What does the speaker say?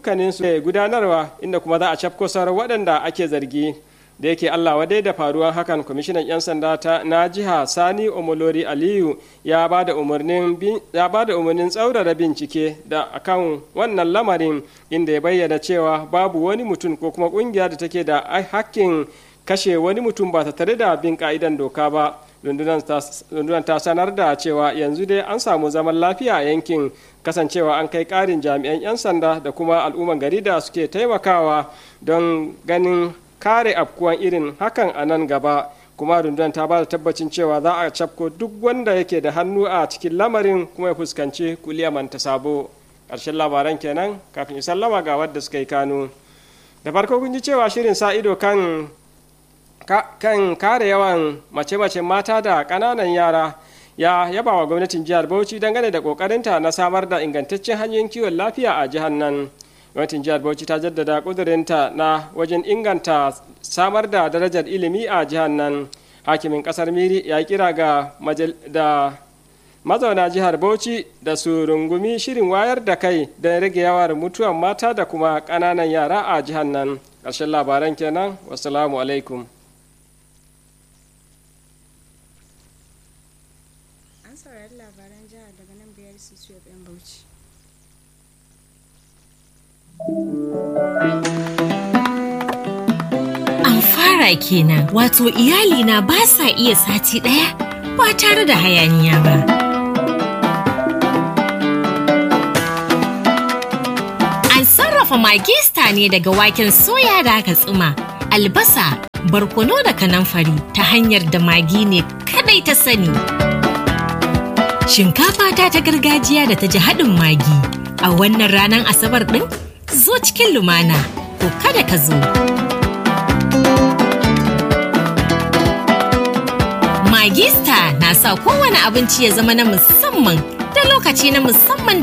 dukkaninsu gudanarwa inda kuma za a cafko sauran waɗanda ake zargi da yake Allah wadai da faruwan hakan kwamishinan 'yan sanda ta na jiha Sani Omolori Aliyu ya ba da umarnin tsaurara bincike da akan wannan lamarin inda ya bayyana cewa babu wani mutum ko kuma kungiya da take da hakkin kashe wani mutum ba tare da bin ka'idan doka ba rundunar ta sanar da cewa yanzu dai an samu zaman lafiya a yankin kasancewa an kai karin jami'an 'yan sanda da kuma al'umman gari da suke taimakawa don ganin kare afkuwan irin hakan a nan gaba kuma rundunar ta ba da tabbacin cewa za a cafko duk wanda yake da hannu a cikin lamarin kuma ya fuskanci kuliyaman ta sabo ƙarshen labaran kenan kafin sallama ga wadda suka yi kanu da farko kun ji cewa shirin sa ido kan kan kare yawan mace-mace mata da ƙananan yara ya yaba wa gwamnatin jihar bauchi dangane da ƙoƙarinta na samar da ingantaccen hanyoyin kiwon lafiya a jihar nan gwamnatin jihar bauchi ta jaddada ƙudurinta na wajen inganta samar da darajar ilimi a jihar nan hakimin ƙasar miri ya kira ga da mazauna jihar bauchi da su rungumi shirin wayar da kai don rage yawar mutuwan mata da kuma ƙananan yara a jihar nan ƙarshen labaran kenan wasu alaikum an saurari labaran jihar daga nan biyar su yan bauchi An fara kenan wato iyalina ba sa iya sati ɗaya ba tare da hayaniya ba. An sarrafa magista ne daga waken soya da aka tsuma, albasa, barkono da kanamfari ta hanyar da magi ne kadai ta sani. Shinkafa ta ta gargajiya da ta ji haɗin magi a wannan ranar asabar ɗin zo cikin lumana ko kada ka zo. Magista na sa kowane abinci ya zama na musamman da lokaci na musamman da